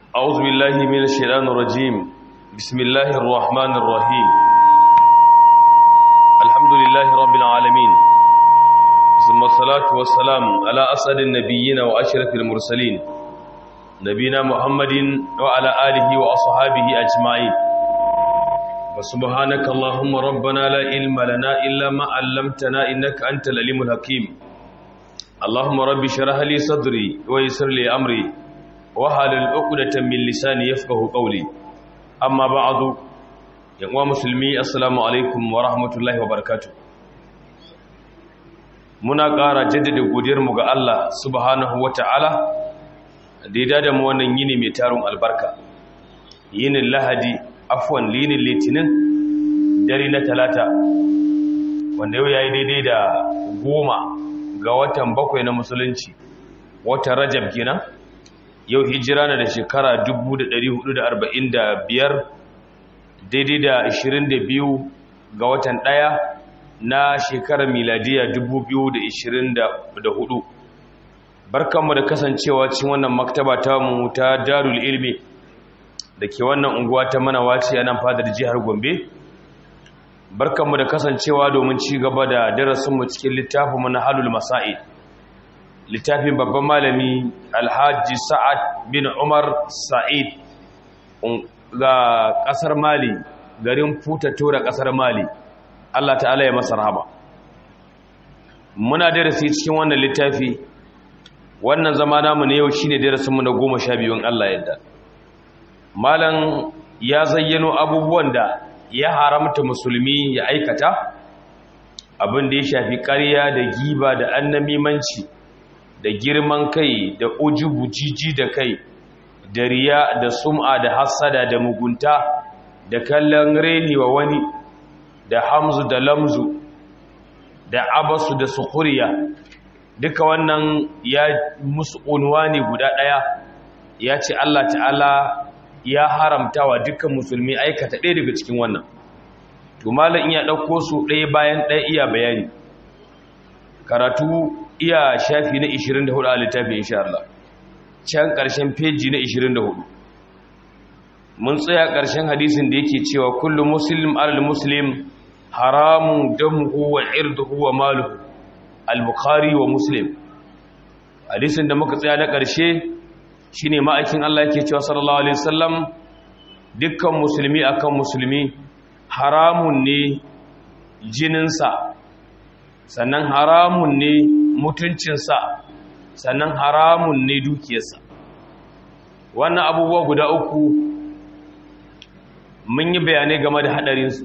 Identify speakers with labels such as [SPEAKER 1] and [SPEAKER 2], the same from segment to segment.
[SPEAKER 1] أعوذ بالله من الشيطان الرجيم بسم الله الرحمن الرحيم الحمد لله رب العالمين ثم الصلاة والسلام على أسعد النبيين وأشرف المرسلين نبينا محمد وعلى آله وأصحابه أجمعين وسبحانك اللهم ربنا لا علم لنا إلا ما علمتنا إنك أنت العليم الحكيم اللهم رب اشرح لي صدري ويسر لي أمري وحلل عقدة من لساني يفقه قولي أما بعد يا مسلمي السلام عليكم ورحمة الله وبركاته muna ƙara jaddada godiyarmu ga Allah subhanahu wata'ala da ya da mu wannan yini mai tarun albarka yinin lahadi afwan linin litinin dare na talata wanda yau ya yi daidai da goma ga watan bakwai na musulunci watan rajab kenan yau hijira na da shekara 1445 daidai da 22 ga watan ɗaya na shekarar miladiya 2024 barkanmu da kasancewa cikin wannan maktaba ta mu ta darul ilmi da ke wannan unguwa ta manawaci a nan fadar jihar gombe barkanmu da kasancewa domin ci gaba da darasinmu cikin littafinmu na halul masa'i littafin babban malami alhaji sa'ad bin umar sa'id ga kasar mali garin futa tora kasar mali Allah ta'ala ya masa rahama muna darasi cikin wannan littafi wannan zama namu ne yau shine darasinmu na goma sha biyun Allah yadda malam ya zayyano abubuwan da ya haramta musulmi ya aikata abin da ya shafi ƙarya da giba da annamimanci da girman kai da ujubu jiji da kai da riya da sum'a da hassada da mugunta da kallon reni wa wani da hamzu da lamzu da abasu da sukuriya duka wannan ya musu unwani guda ɗaya ya ce Allah ta'ala ya haramta wa dukkan musulmi aikata ɗaya daga cikin wannan to malam iya ɗauko su ɗaya bayan ɗaya iya bayani karatu iya shafi na 24 a littafi insha Allah can ƙarshen feji na 24 mun tsaya ƙarshen hadisin da yake cewa kullum muslim alal muslim haramun damuhu wa irduhu wa maluhu al-bukhari wa muslim hadisin da muka tsaya na ƙarshe shine ma'aikin Allah yake cewa sallallahu alaihi wasallam dukkan musulmi akan musulmi haramun ne jininsa sannan haramun ne mutuncinsa sannan haramun ne dukiyarsa wannan abubuwa guda uku mun yi bayanai game da haɗarinsu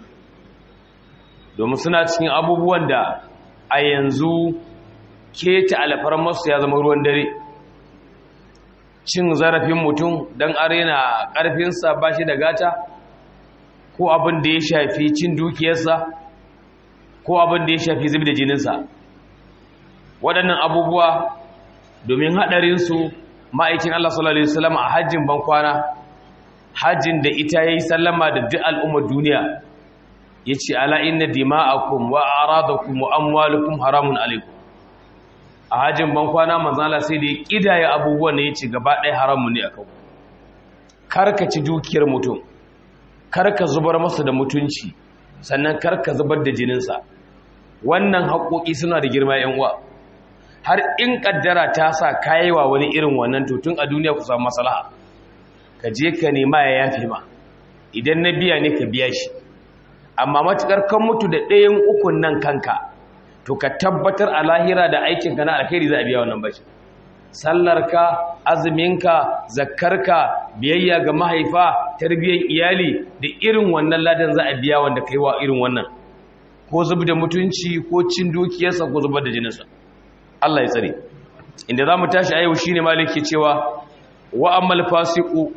[SPEAKER 1] domin suna cikin abubuwan da a yanzu keta alfarmarsu ya zama ruwan dare cin zarafin mutum don arena ƙarfinsa ba shi da gata ko abin da ya shafi cin dukiyarsa ko abin da ya shafi zubi da jininsa waɗannan abubuwa domin haɗarinsu ma'aikin Allah sallallahu Alaihi wasallam a hajjin bankwana hajjin da ita ya yi sallama da duk al'ummar duniya ya ce ala inna dima'akum wa aradakum wa amwalukum haramun alaikum a hajjin bankwana manzala sai da ya ƙidaya abubuwan da ya ce gaba ɗaya haramun ne a kawo karka ci dukiyar mutum karka zubar masa da mutunci sannan karka zubar da jininsa wannan haƙoƙi suna da girma yan uwa har in ƙaddara ta sa kayewa wani irin wannan to tun a duniya ku samu maslaha ka je ka nema ya yafe ma idan na biya ne ka biya shi amma matuƙar kan mutu da ɗayan ukun nan kanka to ka tabbatar a lahira da aikinka na alkhairi za a biya wannan bashi sallarka azuminka zakkarka biyayya ga mahaifa tarbiyyar iyali da irin wannan ladan za a biya wanda kai wa irin wannan ko zub da mutunci ko cin dukiyarsa ko zubar da jininsa Allah ya tsare inda za mu tashi a yau shine maliki cewa wa ammal fasiqu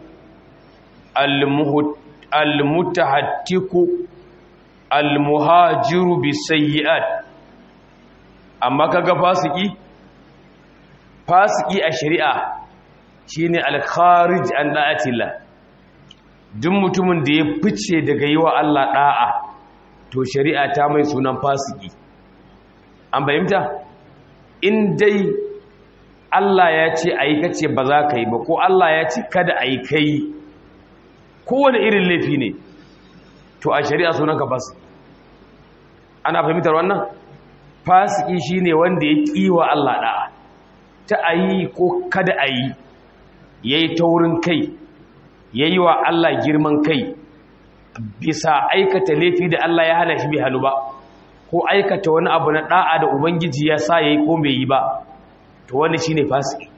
[SPEAKER 1] al-mutahattiku al-muhajiru bisayyi'at amma kaga fasiki fasiki a shari'a shine al-kharij an da'atillah duk mutumin da ya fice daga yiwa Allah da'a to shari'a ta mai sunan fasiki an bayyanta in dai Allah ya ce a yi kace ba za ka yi ba ko Allah ya ce kada a yi kai kowane irin laifi ne to a shari'a sunanka fasik ana fahimtar wannan fasiki shine wanda ya kiwa Allah da'a ta ayi ko kada ayi yayi taurin kai yayi wa Allah girman kai bisa aikata laifi da Allah ya hana shi bai halu ba ko aikata wani abu na da'a da ubangiji ya sa yayi ko bai yi ba to wani shine fasiki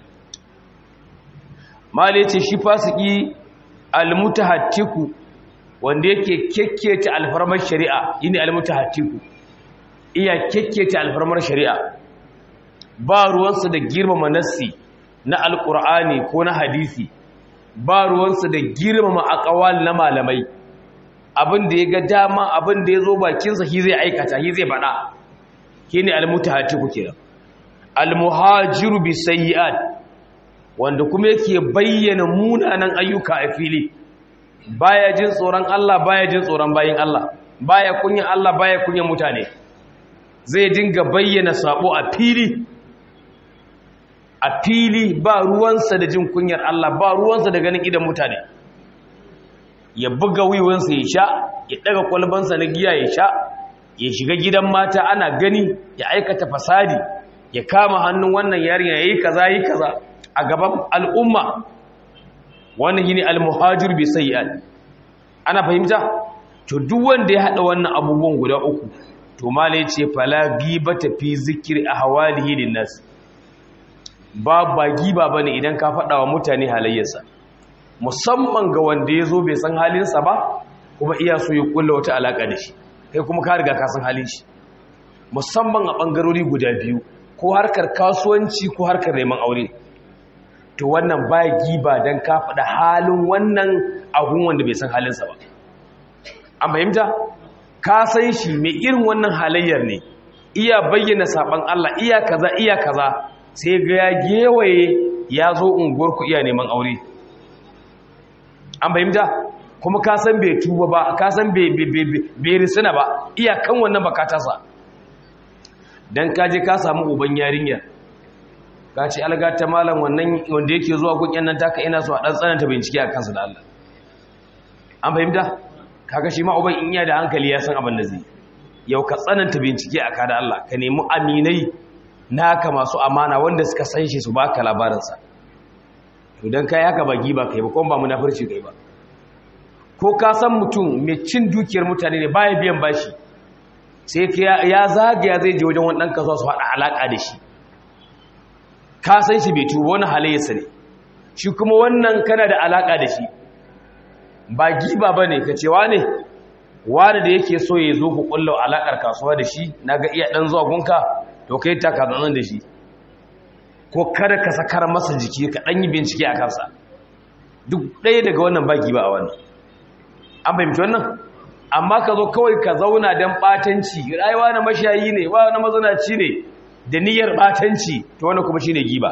[SPEAKER 1] mali ce shi fasiki almutahattiku wanda yake kekkece alfarmar shari'a yini almutahattiku iya kekkece alfarmar shari'a ba ruwansa da girmama nassi na alkur'ani ko na hadisi ba ruwansa da girmama aqwal na malamai abin da ya ga dama abin da ya zo bakinsa shi zai aikata shi zai faɗa shine almutahattiku kenan almuhajiru bisayyi'at wanda kuma yake bayyana munanan ayyuka a fili baya jin tsoron Allah baya jin tsoron bayin Allah baya kunyan Allah baya kunyan mutane zai dinga bayyana sabo a fili a fili ba ruwansa da jin kunyar Allah ba ruwansa da ganin idan mutane ya buga wiwansa ya sha ya daga kwalbansa na giya ya sha ya shiga gidan mata ana gani ya aikata fasadi ya kama hannun wannan yarinya yayi kaza yi kaza a gaban al'umma wannan shine al-muhajir bi sayyi'at ana fahimta to duk wanda ya hada wannan abubuwan guda uku to mala yace fala gibata fi zikri ahwalihi linnas ba ba giba bane idan ka fada wa mutane halayyarsa musamman ga wanda yazo bai san halinsa ba kuma iya so ya kulla wata alaka da shi kai kuma ka riga ka san halin shi musamman a bangarori guda biyu ko harkar kasuwanci ko harkar neman aure to wannan ba giba don ka faɗa halin wannan ahun wanda bai san halinsa ba an fahimta ka san shi mai irin wannan halayyar ne iya bayyana saɓan Allah iya kaza iya kaza sai ga ya gewaye ya zo unguwarku iya neman aure an fahimta kuma ka san bai tuba ba ka san bai risina ba iya kan wannan bakatarsa don kaje ka samu uban yarinyar ka ce algata malam wannan wanda yake zuwa kunyan nan taka ina so a dan tsananta bincike a kansa da Allah an fahimta kaga shi ma uban in iya da hankali ya san abin da zai yau ka tsananta bincike a ka da Allah ka nemi aminai naka masu amana wanda suka san shi su baka labarin sa to dan kai haka ba giba kai ba kuma ba munafurci kai ba ko ka san mutum mai cin dukiyar mutane ne baya biyan bashi sai ya zagaya zai je wajen wani ɗan kasuwa su haɗa alaƙa da shi ka san shi bai tuba wani halayyarsa ne shi kuma wannan kana da alaƙa da shi ba giba ba ne ka cewa ne wani da yake so ya zo ku ƙulla alaƙar kasuwa da shi na ga iya ɗan zuwa gunka to kai ta ka da shi ko kada ka sakar masa jiki ka ɗan yi bincike a kansa duk ɗaya daga wannan ba giba a wannan an fahimci wannan amma ka zo kawai ka zauna don ɓatanci rayuwa na mashayi ne wa na mazanaci ne da niyyar ɓatanci ta wani kuma shi ne giba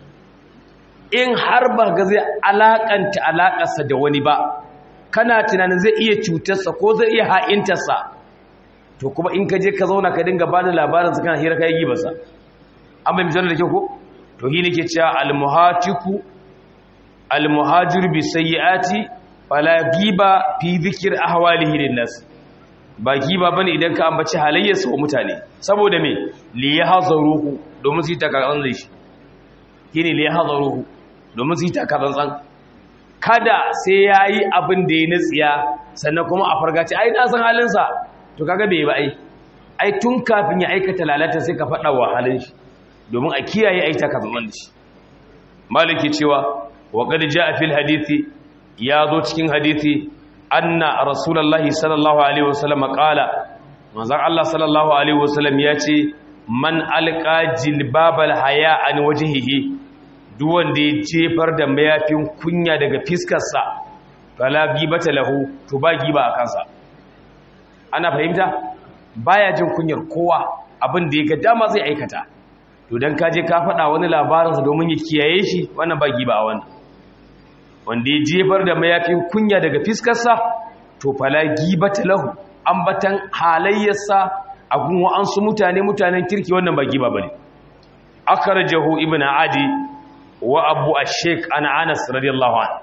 [SPEAKER 1] in har ba ga zai alaƙanta alaƙarsa da wani ba kana tunanin zai iya cutarsa ko zai iya ha'intarsa to kuma in ka je ka zauna ka dinga ba da labarinsa kana hira kai gibarsa an bai misalar da ke ko to hi ne ke cewa almuhatiku almuhajir bi sayyi'ati fala giba fi zikir ahwalihi linnas ba giba bane idan ka ambaci halayyarsa wa mutane saboda me li yahzaruhu domin su takaran zai shi kine li yahzaruhu domin su takaran tsan kada sai yayi abin da ya natsiya sannan kuma a fargaci ai na san halin sa to kaga bai ba ai ai tun kafin ya aikata lalata sai ka fada wa halin shi domin a kiyaye ai takaran da shi maliki cewa wa qad jaa fil hadisi ya zo cikin hadithi anna rasulullahi sallallahu alaihi wasallam qala manzon Allah sallallahu alaihi wasallam ya ce man alqa jilbabal haya an wajhihi duk wanda ya jefar da mayafin kunya daga fiskarsa fala gibata lahu to ba giba a kansa ana fahimta baya jin kunyar kowa abin da ya ga dama zai aikata to dan kaje ka faɗa wani labarinsa domin ya kiyaye shi wannan ba giba a wannan wanda ya jefar da mayafin kunya daga fiskarsa to fala gibata lahu ambatan halayyarsa a gun wa'ansu mutane mutanen kirki wannan ba giba bane akhrajahu ibn adi wa abu ash-shaykh an anas radiyallahu anhu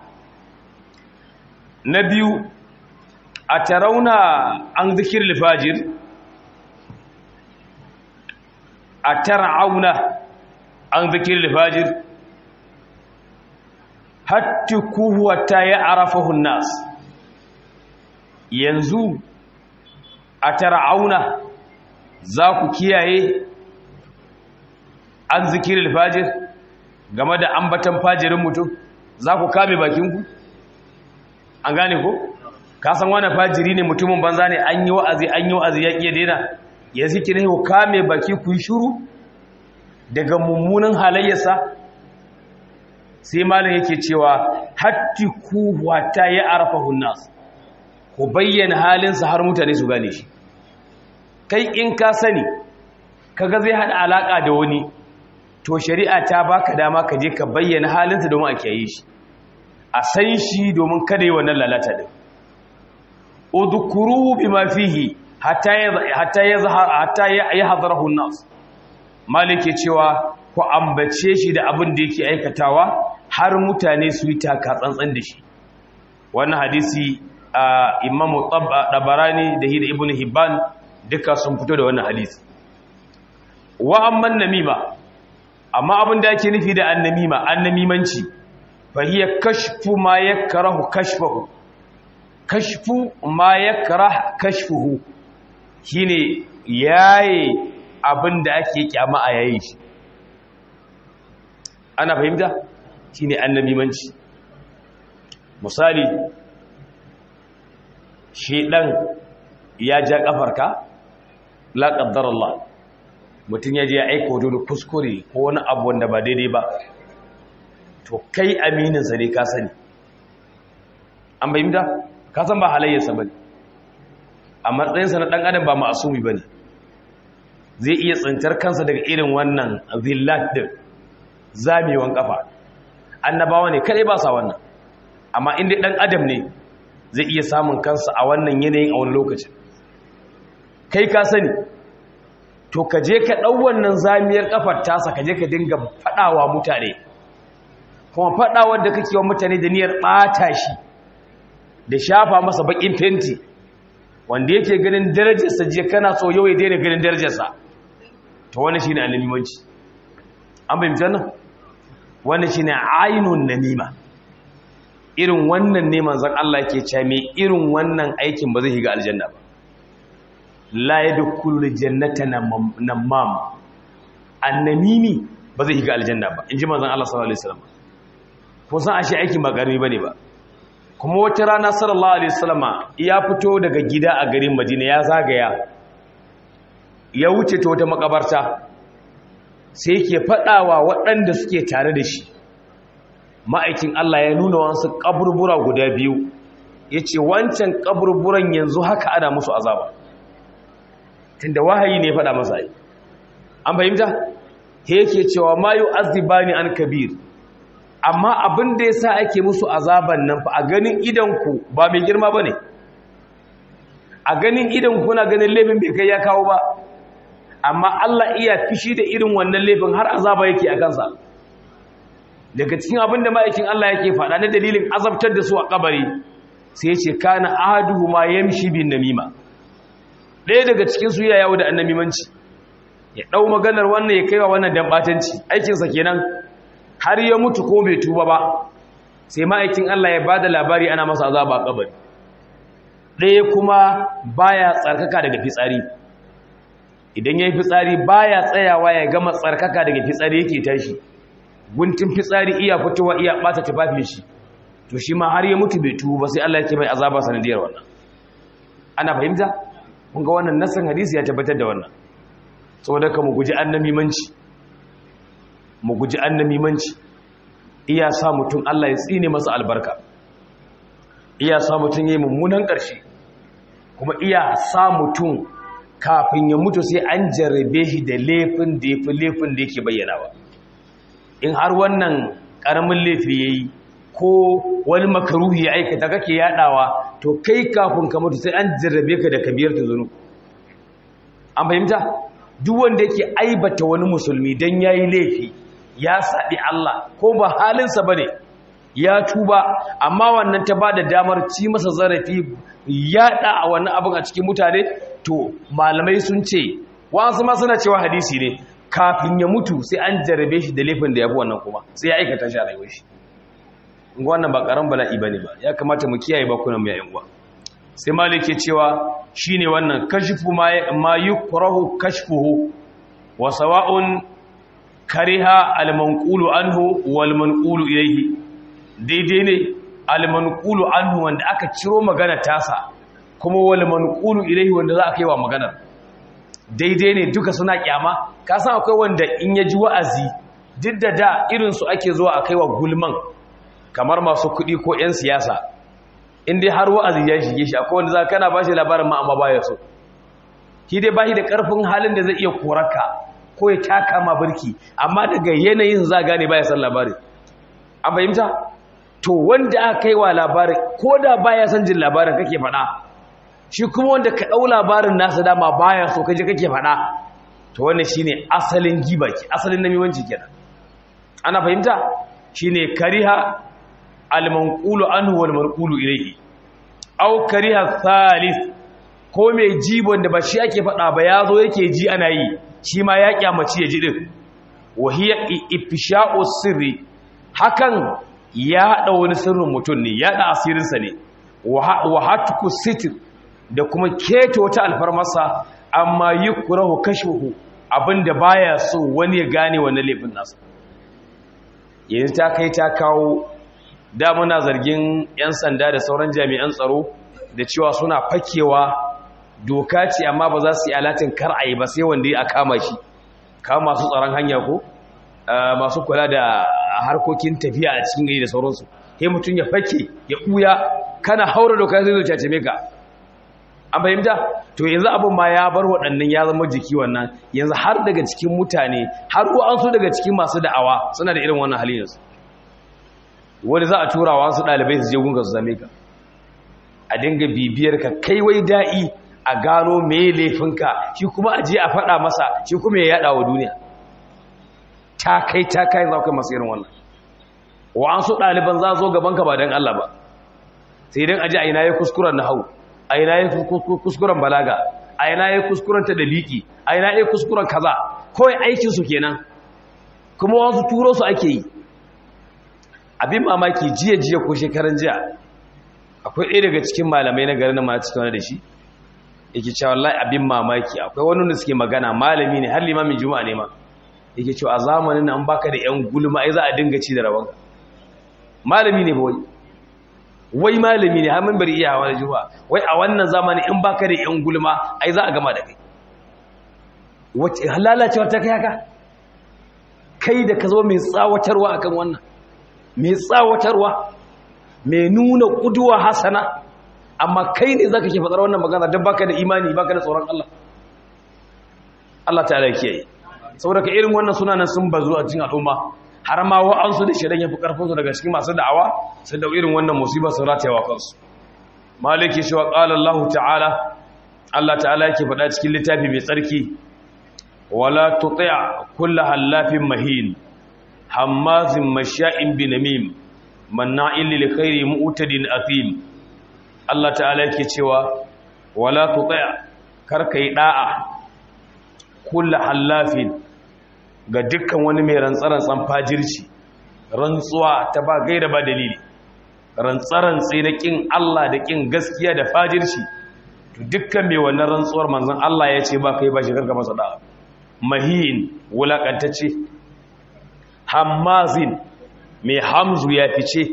[SPEAKER 1] na biyu a tarauna an zikir lifajir a tara'auna an zikir lifajir hatti kuhuwata ya arafahun nas yanzu a tara'auna za ku kiyaye an zikir lifajir game da ambatan fajirin mutum za ku kame bakinku an gane ko ka san wani fajiri ne mutumin banza ne an yi wa'azi an yi wa'azi ya ƙiya daina ya ziki ne ku kame baki ku yi shuru daga mummunan halayyarsa sai malam yake cewa hatti ku wata ya arafa hunnas ku bayyana halinsa har mutane su gane shi kai in ka sani kaga zai hada alaka da wani to shari'a ta baka dama ka je ka bayyana halinsa domin a kiyaye shi a san shi domin kada yi wannan lalata din udhkuruhu bima fihi hatta hatta yazhar hatta yahdharuhu an-nas malike cewa ku ambace shi da abin da yake aikatawa har mutane su yi taka tsantsan da shi wannan hadisi imam tabarani da hida ibnu hibban duka sun fito da wannan hadisi wa amman namima amma abin da yake nufi da annamima annamimanci فهي كشف ما يكره كشفه كشف ما يكره كشفه shine yaye abin da ake kyama a yayin shi ana fahimta shine annabimanci misali shi dan ya ja kafarka la qaddar Allah mutun ya je ya aika wani kuskure ko wani abu wanda ba daidai ba to kai amininsa ne ka sani an bayyanta ka san ba halayyarsa ba ne a matsayinsa na ɗan adam ba ma'asumi ba ne zai iya tsintar kansa daga irin wannan zillat din zamewan kafa annabawa ne kadai ba sa wannan amma inda ɗan adam ne zai iya samun kansa a wannan yanayin a wani lokacin kai ka sani to ka je ka ɗau wannan zamiyar kafar tasa ka je ka dinga faɗawa mutane kuma faɗawar da kake wa mutane da niyyar ɓata shi da shafa masa baƙin fenti wanda yake ganin darajarsa je kana so yau ya daina ganin darajarsa to wani shine annabimanci an bayyana nan wani shine ainun namima irin wannan ne manzon Allah ke cewa me irin wannan aikin ba zai shiga aljanna ba la yadkhulul jannata namam annamimi ba zai shiga aljanna ba inji manzon Allah sallallahu alaihi wasallam ko san ashe aikin ba karami bane ba kuma wata rana sallallahu alaihi wasallama ya fito daga gida a garin Madina ya zagaya ya wuce ta wata makabarta sai yake fadawa waɗanda suke tare da shi ma'aikin Allah ya nuna wasu kaburbura guda biyu yace wancan kaburburan yanzu haka ana musu azaba tunda wahayi ne ya fada masa ai an fahimta yake cewa ma yu'azzibani an kabir amma abin da ya sa ake musu azaban nan fa a ganin idanku ba mai girma ba ne a ganin idanku na ganin laifin bai kai ya kawo ba amma Allah iya fishi da irin wannan laifin har azaba yake a kansa daga cikin abin da ma'aikin Allah yake faɗa na dalilin azabtar da su a kabari sai ya ce kana ahaduhu ma yamshi bin namima ɗaya daga cikin su ya yawo da annamimanci ya ɗau maganar wannan ya kaiwa wannan dambatanci aikinsa kenan har ya mutu ko bai tuba ba sai ma'aikin Allah ya bada labari ana masa azaba a kabari ɗaya kuma baya tsarkaka daga fitsari idan ya yi fitsari baya tsayawa ya gama tsarkaka daga fitsari yake tashi guntun fitsari iya fitowa iya ɓata tufafin shi to shi ma har ya mutu bai tuba ba sai Allah ya ce mai azaba sanadiyar wannan ana fahimta kun ga wannan nasan hadisi ya tabbatar da wannan saboda ka mu guji annamimanci mu guji annamimanci iya sa mutum Allah ya tsine masa albarka iya sa mutum yayi mummunan ƙarshe kuma iya sa mutum kafin ya mutu sai an jarrabe shi da laifin da yafi laifin da yake bayyanawa in har wannan ƙaramin laifi yayi ko wani makaruhi ya aikata kake yadawa to kai kafin ka mutu sai an jarrabe ka da kabiyar ta zunu an fahimta duk wanda yake aibata wani musulmi dan yayi laifi ya saɗi Allah ko ba halinsa bane ya tuba amma wannan ta bada damar ci masa zarafi yaɗa a wannan abin a cikin mutane to malamai sun ce wasu ma suna cewa hadisi ne kafin ya mutu sai an jarabe shi da laifin da ya fi wannan kuma sai ya aikata shi a rayuwar shi wannan ba karan bala'i bane ba ya kamata mu kiyaye bakunan mu yayin uwa sai malik ke cewa shine wannan kashfu ma ma yukrahu kashfuhu wa sawa'un kariha al-manqulu anhu wal manqulu ilayhi daidai ne al-manqulu anhu wanda aka ciro magana tasa kuma wal manqulu ilayhi wanda za a kai wa maganar daidai ne duka suna kyama ka san akwai wanda in ya ji wa'azi duk da da irin su ake zuwa a kai wa gulman kamar masu kuɗi ko 'yan siyasa in dai har wa'azi ya shige shi akwai wanda za kana ba shi labarin ma amma baya so shi dai ba shi da ƙarfin halin da zai iya koraka ko ya taka ma birki amma daga yanayin za gane baya son labarin an fahimta to wanda aka kai wa labarin ko da baya son jin labarin kake faɗa shi kuma wanda ka ɗau labarin nasa dama baya so kaje kake faɗa to wannan shine asalin giba ke asalin namimanci kenan ana fahimta shine kariha al-manqulu anhu wal marqulu ilayhi aw kariha thalith ko mai jibon da ba shi ake faɗa ba yazo yake ji ana yi shi ma ya kyamaci ya ji din wahiya ifsha'u sirri hakan ya hada wani sirrin mutum ne ya da asirinsa ne wa hatku sitir da kuma keta wata alfarmarsa amma yukrahu kashfuhu abinda baya so wani ya gane wannan laifin nasa yanzu ta kai ta kawo da muna zargin 'yan sanda da sauran jami'an tsaro da cewa suna fakewa doka ce amma ba za su yi alatin kar a yi ba sai wanda ya kama shi kama masu tsaron hanya ko masu kula da harkokin tafiya a cikin gari da sauransu sai mutum ya fake ya ɓuya kana haura doka zai zo cace ka an fahimta to yanzu abin ma ya bar waɗannan ya zama jiki wannan yanzu har daga cikin mutane har ko an so daga cikin masu da'awa suna da irin wannan halin yanzu wani za a tura wa su ɗalibai su je gunga su zame ka a dinga bibiyar ka kai wai da'i a gano me laifinka shi kuma a je a faɗa masa shi kuma ya yaɗa wa duniya ta kai ta kai za ku masu irin wannan wa an so ɗaliban za zo gaban ka ba don Allah ba sai don aji a ina ya kuskuren na hau a ina ya kuskuren balaga a ina ya kuskuren ta daliki a ina ya kuskuren kaza kawai aikinsu kenan kuma wasu turo su ake yi abin mamaki jiya jiya ko shekaran jiya akwai ɗaya daga cikin malamai na garin ma cikin wani da shi yake cewa wallahi abin mamaki akwai wani da suke magana malami ne har limamin juma'a ne ma yake cewa a zamanin nan baka da yan gulma ai za a dinga ci da rawanka malami ne wai wai malami ne har mun bari iya hawa da juma'a wai a wannan zamani in baka da yan gulma ai za a gama da kai wace halalacewar ta kai haka kai da ka zo mai tsawatarwa akan wannan mai tsawatarwa mai nuna kuduwa hasana amma kai ne zaka ke fadar wannan magana don baka da imani baka da tsoron Allah Allah ta'ala kiyaye saboda ka irin wannan sunanan sun bazu a cikin al'umma har ma wa'ansu da shirin yafi karfin su daga cikin masu da'awa sai da irin wannan musiba sun ratayewa kansu maliki shi wa qala Allah ta'ala Allah ta'ala yake faɗa cikin littafi mai tsarki wala tuti' kullu hallafin mahin hammazin masha'in binamim manna'in lil khairi mu'tadin athim Allah ta'ala yake cewa wala tuti' karka yi da'a kullu hallafin ga dukkan wani mai rantsaran tsan fajirci rantsuwa ta ba gaira ba dalili rantsaran sai na kin Allah da kin gaskiya da fajirci to dukkan mai wannan rantsuwar manzon Allah ya ce ba kai ba shi karka masa da'a mahin wulakantacce hammazin mai hamzu ya fice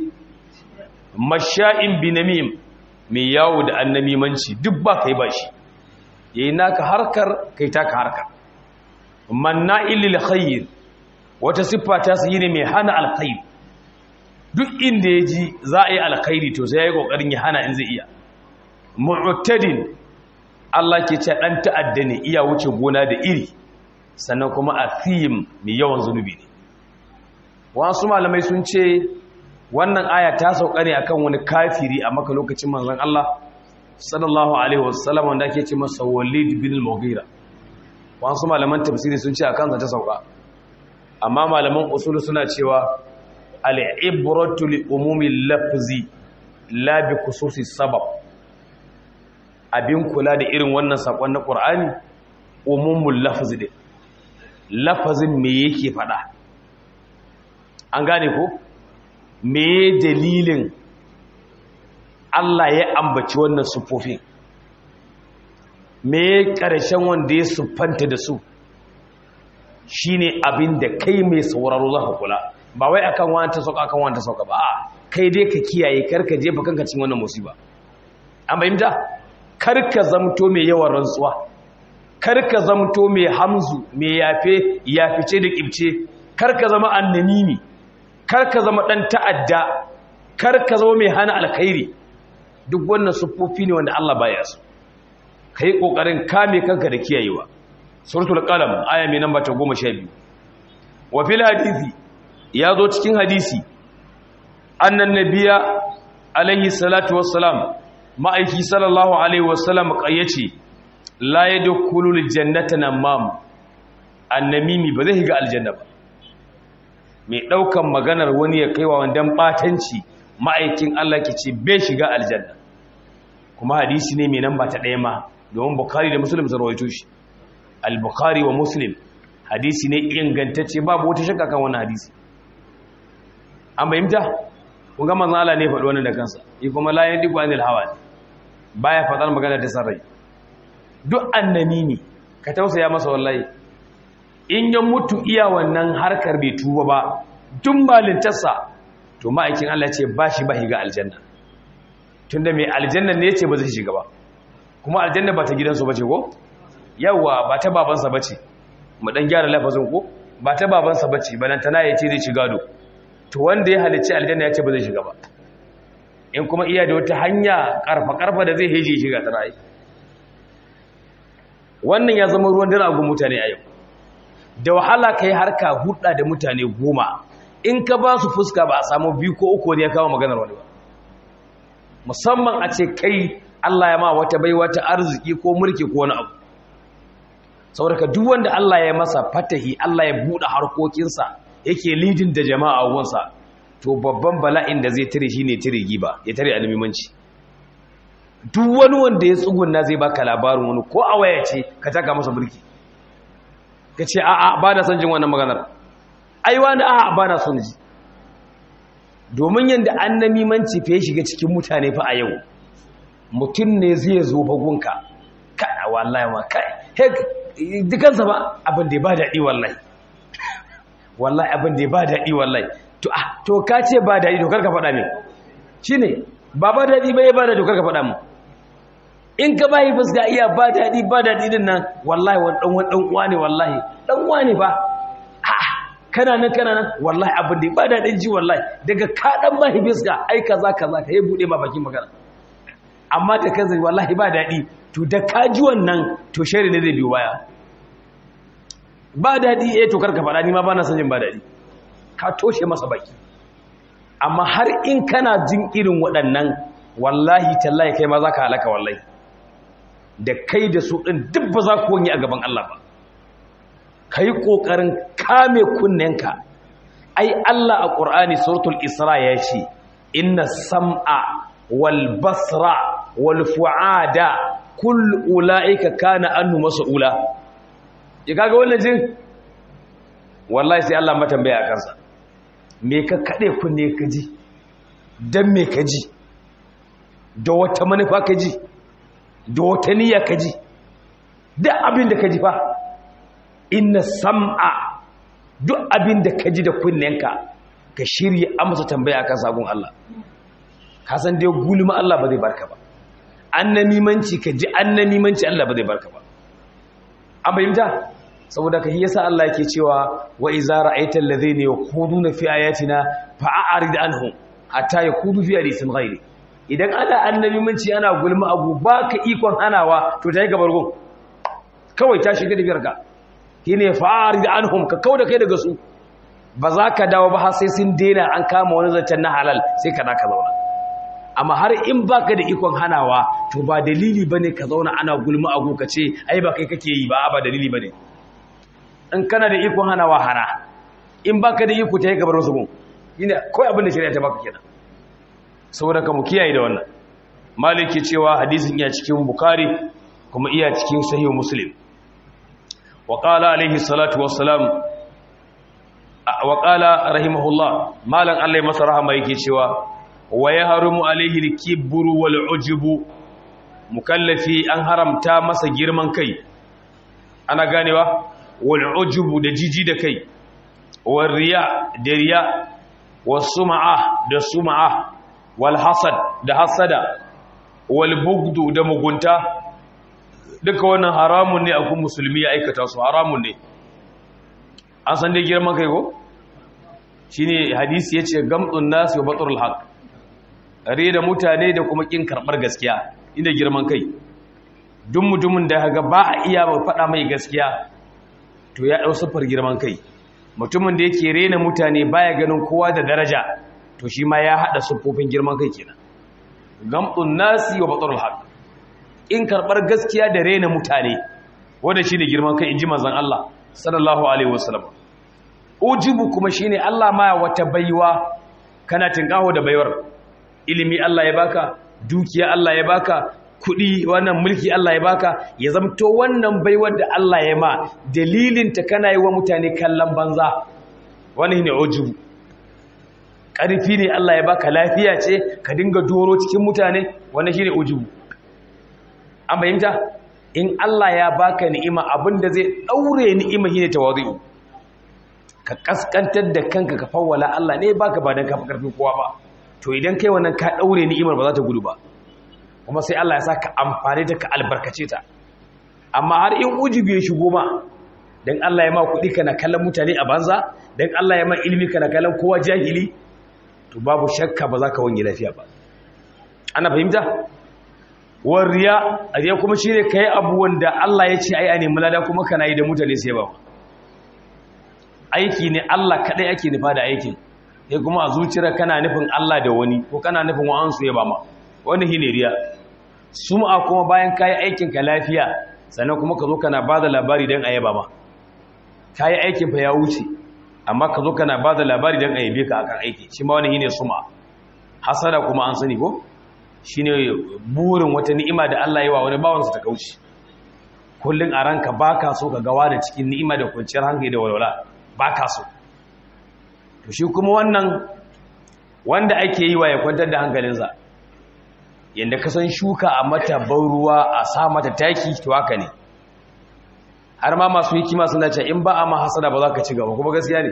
[SPEAKER 1] masha'in binamim mai yawo da annamimanci duk ba kai ba shi yayi naka harkar kai taka harkar manna'il lil khair wata siffa ta su ne mai hana alkhair duk inda yaji za a yi alkhairi to sai yayi kokarin ya hana in zai iya mu'tadin Allah ke ce dan ta'adda ne iya wuce gona da iri sannan kuma athim mai yawan zunubi ne wasu malamai sun ce wannan aya ta sauka ne akan wani kafiri a maka lokacin manzon Allah sallallahu alaihi wasallam wanda ake ce masa Walid bin al-Mughira wasu malaman tafsiri sun ce a kansa ta sauka amma malaman usulu suna cewa al'ibratu li umumi lafzi la bi khususi sabab abin kula da irin wannan sakon na qur'ani umumul lafzi din lafazin me yake fada an gane ko me dalilin Allah ya ambaci wannan sufofin me ƙarshen wanda ya siffanta da su shine abin da kai mai sauraro za ka kula ba wai akan wani ta sauka akan wani ta sauka ba a kai dai ka kiyaye karka jefa kanka cikin wannan musiba an bayyanta karka zamto mai yawan rantsuwa karka zamto mai hamzu mai yafe yafice da kibce karka zama annanimi karka zama dan ta'adda karka zama mai hana alkhairi duk wannan siffofi ne wanda Allah baya su ka yi ƙoƙarin kame kanka da kiyayewa suratul qalam aya mai namba ta goma sha biyu wa fil hadisi ya zo cikin hadisi annan nabiya alaihi salatu wassalam ma'aiki sallallahu alaihi wassalam qayyace la yadkhulul jannata namam annamimi ba zai shiga aljanna ba mai daukan maganar wani ya kaiwa wandan batanci ma'aikin Allah ke ce bai shiga aljanna kuma hadisi ne mai namba ta ɗaya ma domin bukari da muslim sun rawaito shi al-bukhari wa muslim hadisi ne ingantacce babu wata shakka kan wannan hadisi an bayyanta kun ga manzon Allah ne faɗi wannan da kansa yi kuma la yandiku anil hawa baya faɗar magana ta sarrai duk annami ne ka tausaya masa wallahi in ya mutu iya wannan harkar bai tuba ba duk malintarsa to ma'aikin Allah ce ba shi ba higa aljanna tunda mai aljanna ne ce ba zai shiga ba kuma aljanna ba ta gidansu bace ko yawa ba ta babansa bace mu dan gyara lafazin ko ba ta babansa bace balantana ya ce zai shiga do to wanda ya halicci aljanna ya ce ba zai shiga ba in kuma iya da wata hanya karfa karfa da zai heje shiga ta rai wannan ya zama ruwan dare ga mutane a yau da wahala kai harka hudda da mutane goma in ka ba su fuska ba a samu biyu ko uku ne ya kawo maganar wani ba musamman a ce kai Allah ya ma wata bai wata arziki ko mulki ko wani abu saboda duk wanda Allah ya masa fatahi Allah ya buɗe harkokinsa yake lidin da jama'a gunsa to babban bala'in da zai tare shine tare giba ya tare alimimanci duk wani wanda ya tsugunna zai baka labarin wani ko a waya ce ka taka masa mulki ka ce a'a ba na son jin wannan maganar ai wani a'a ba na son ji domin yanda annamimanci fa ya shiga cikin mutane fa a yau mutum ne zai zo bagunka kai wallahi ma kai hek dukansa ba abin da ya ba daɗi wallahi wallahi abin da ya ba daɗi wallahi to ah to ka ce ba daɗi to karka faɗa min shine ba ba daɗi ba ya ba daɗi to karka faɗa min in ka bayi fuska iya ba daɗi ba daɗi din nan wallahi wani ɗan wani ɗan uwa ne wallahi ɗan uwa ne ba kana nan kana nan wallahi abin da ya ba daɗin ji wallahi daga ka ɗan bayi fuska ai kaza kaza ka yi buɗe ma bakin magana amma da kansa wallahi ba daɗi to da kaji wannan to shari ne zai biyo baya ba daɗi eh to karka faɗa ni ma ba na son jin ba daɗi ka toshe masa baki amma har in kana jin irin waɗannan wallahi tallahi kai ma za ka halaka wallahi da kai da su ɗin duk ba za ku wani a gaban Allah ba ka yi ƙoƙarin kame kunnenka ai Allah a ƙur'ani suratul isra ya ce inna sam'a wal basra wal fu'ada kull ula'ika kana annu mas'ula ya kaga wannan jin wallahi sai Allah matambaya a kansa me ka kade kunne ka ji dan me ka ji da wata manufa ka ji da wata niyya ka ji duk abin da ka ji fa inna sam'a duk abin da ka ji da kunnenka ka shirye amsa tambaya akan sagun Allah ka san dai gulma Allah ba zai barka ba annamimanci ka ji annamimanci Allah ba zai barka ba an bayyanta saboda ka yasa Allah yake cewa wa iza ra'aita alladhina yakhuduna fi ayatina fa'arid anhum hatta yakhudu fi hadithin ghairi idan ana annamimanci ana gulma abu baka ikon hanawa to tayi gabar gun kawai ta shiga da biyarka shine fa'arid anhum ka kauda kai daga su ba za ka dawo ba har sai sun daina an kama wani zancen na halal sai ka da ka zauna amma har in baka da ikon hanawa to ba dalili bane ka zauna ana gulma agu ka ce ai ba kai kake yi ba ba dalili bane in kana da ikon hanawa hana in baka da iko ta yi gabar wasu gun ina kawai abin da shari'a ta baka kenan saboda ka mu kiyaye da wannan maliki cewa hadisin iya cikin bukari kuma iya cikin sahih muslim wa qala alaihi salatu wassalam wa qala rahimahullah malan Allah ya masa rahama yake cewa wa yahrumu alaihi al-kibru wal ujubu mukallafi an haramta masa girman kai ana ganewa wal ujubu da jiji da kai wal riya da riya was sum'a da sum'a wal hasad da hasada wal bugdu da mugunta duka wannan haramun ne akun musulmi ya aikata su haramun ne an san dai girman kai ko shine hadisi yace gamdun nas wa batrul haq are da mutane da kuma kin karbar gaskiya inda girman kai duk mutumin da ga ba a iya ba faɗa mai gaskiya to ya ɗau siffar girman kai mutumin da yake rena mutane baya ganin kowa da daraja to shi ma ya haɗa siffofin girman kai kenan gamɗun nasi wa batsarul haq in karɓar gaskiya da rena mutane wanda shine girman kai inji manzon Allah sallallahu alaihi wasallam ujibu kuma shine Allah ma wata baiwa kana tinkaho da baiwar ilimi Allah ya baka dukiya Allah ya baka kuɗi wannan mulki Allah ya baka ya zamto wannan baiwar da Allah ya ma dalilin ta kana yi wa mutane kallon banza wani ne ujubu ƙarfi ne Allah ya baka lafiya ce ka dinga doro cikin mutane wani shi ne ujubu an bayyanta in Allah ya baka ni'ima abinda zai ɗaure ni'ima shi ne tawazi'u ka kaskantar da kanka ka fawwala Allah ne baka ba don kafa ƙarfin kowa ba to idan kai wannan ka ɗaure ni'imar ba za ta gudu ba kuma sai Allah ya sa ka amfani da ka albarkace ta amma har in ujubi ya shigo ma don Allah ya ma kuɗi kana kallon mutane a banza don Allah ya ma ilimi kana kallon kowa jahili to babu shakka ba za ka wani lafiya ba ana fahimta wariya a riya kuma shi ne ka yi abu wanda Allah ya ce ai a nemi lada kuma kana yi da mutane sai ba aiki ne Allah kaɗai ake nufa da aikin sai kuma a zuciyar kana nufin Allah da wani ko kana nufin wa'ansu ya ba ma wani shi ne riya sum'a kuma bayan ka yi aikinka lafiya sannan kuma ka zo kana ba da labari don a yaba ma ka yi aikin fa ya wuce amma ka zo kana ba da labari don a yabe ka akan aiki shi ma wani shi ne sum'a hasada kuma an sani ko shi ne burin wata ni'ima da Allah yi wa wani bawansa ta kauce kullum a ranka ba ka so ka gawa da cikin ni'ima da kwanciyar hankali da walwala ba ka so to shi kuma wannan wanda ake yi wa ya kwantar da hankalinsa yadda ka san shuka a mata ban ruwa a sa mata taki to haka ne har ma masu hikima suna ce in ba a ma hasada ba za ka ci gaba kuma gaskiya ne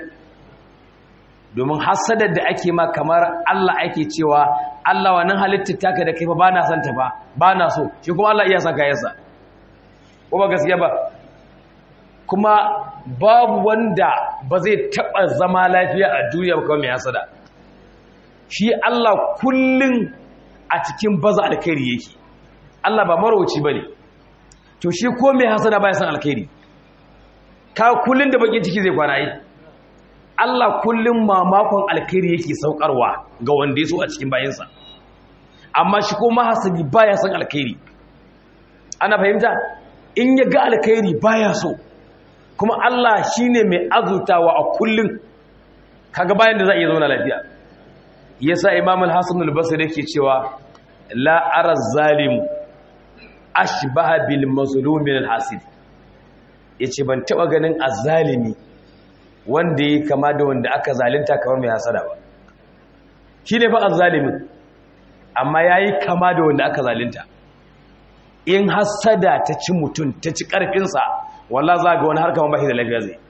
[SPEAKER 1] domin hasadar da ake ma kamar Allah ake cewa Allah wannan halittar taka da kai fa ba na son ta ba ba na so shi kuma Allah iya son kayansa ko ba gaskiya ba kuma babu wanda ba zai taba zama lafiya a duniya ba kawai mai hasada shi Allah kullun a cikin baza alkhairi yake Allah ba marauci bane to shi ko mai hasada baya san alkhairi ka kullun da bakin ciki zai kwana yi Allah kullum mamakon alkhairi yake saukarwa ga wanda ya so a cikin bayansa amma shi ko mahasabi baya son alkhairi ana fahimta in ya ga alkhairi baya so kuma Allah shine mai azutawa a kullum kaga bayan da za a iya zauna lafiya yasa Imam al-Hasan al-Basri yake cewa la ara zalim ashbaha bil mazlum min al-hasid yace ban taba ganin azzalimi wanda ya kama da wanda aka zalinta kamar mai hasada ba shi ne fa azzalimin amma ya yi kama da wanda aka zalinta in hasada ta ci mutum ta ci ƙarfinsa wallah za ga wani harkar mabashi da lafiya zai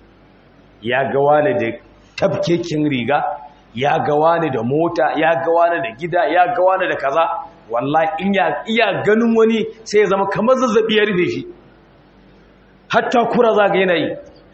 [SPEAKER 1] ya ga wani da tafkekin riga ya ga wani da mota ya ga wani da gida ya ga wani da kaza wallah in iya ganin wani sai ya zama kamar zazzabi ya rufe shi hatta kura za ga yanayi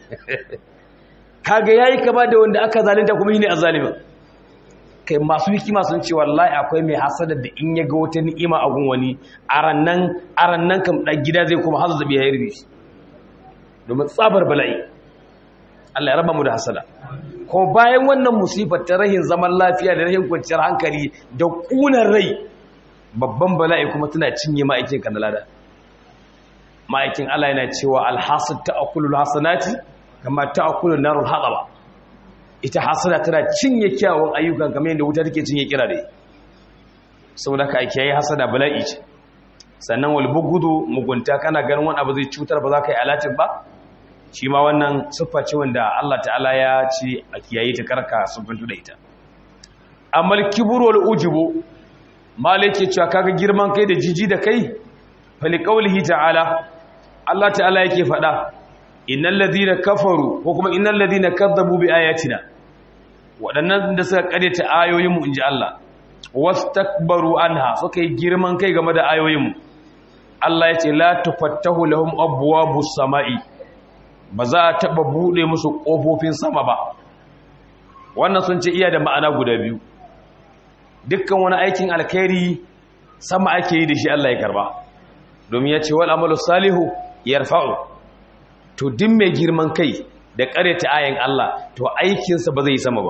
[SPEAKER 1] kaga yayi kama da wanda aka zalunta kuma shine azzalimin kai masu hikima sun ce wallahi akwai mai hasada da in ya ga wata ni'ima a gun wani arannan arannan kam dan gida zai kuma hazu zabi ya yarbe shi domin tsabar bala'i Allah ya raba mu da hasada ko bayan wannan musibar ta rahin zaman lafiya da rahin kwanciyar hankali da kunar rai babban bala'i kuma tana cinye ma'aikin kan lada ma'aikin Allah yana cewa alhasad ta'kulul hasanati kama ta'kulu narul hadaba ita hasada tana cinye kyawun ayyukan kamar yadda wuta take cinye kirare saboda ka ake yi hasada bala'i ce sannan wal bugudu mugunta kana ganin wani abu zai cutar ba za ka yi alatin ba shi ma wannan siffa ce wanda Allah ta'ala ya ce a kiyaye ta karka siffantu da ita amma kibru wal ujubu malike cewa kaga girman kai da jiji da kai fali qaulihi ta'ala Allah ta'ala yake faɗa innal ladina kafaru ko kuma innal ladina kadzabu bi ayatina waɗannan da suka karyata ayoyin mu inji Allah wastakbaru anha suka yi girman kai game da ayoyin mu Allah yace la tufattahu lahum abwabus samai ba za a taba bude musu kofofin sama ba wannan sun ce iya da ma'ana guda biyu dukkan wani aikin alkhairi sama ake yi da shi Allah ya karba domin ya ce wal amalu salihu yarfa'u to din mai girman kai da ƙareta ayin Allah to aikinsa ba zai yi sama ba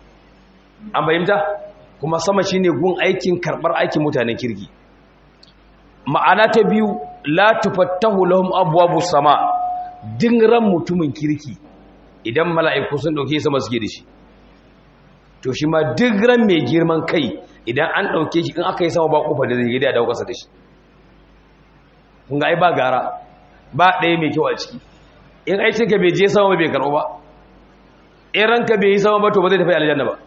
[SPEAKER 1] an bayyanta kuma sama shine gun aikin karɓar aikin mutanen kirki ma'ana ta biyu la tufattahu lahum abwabus sama din ran mutumin kirki idan mala'iku sun dauke sama suke da shi to shi ma duk ran mai girman kai idan an dauke shi in aka yi sama ba kofa da zai gida da kasa da shi kun ga ai ba gara ba ɗaya mai kyau a ciki in aikinka bai je sama bai karɓo ba in ranka bai yi sama ba to ba zai tafi aljanna ba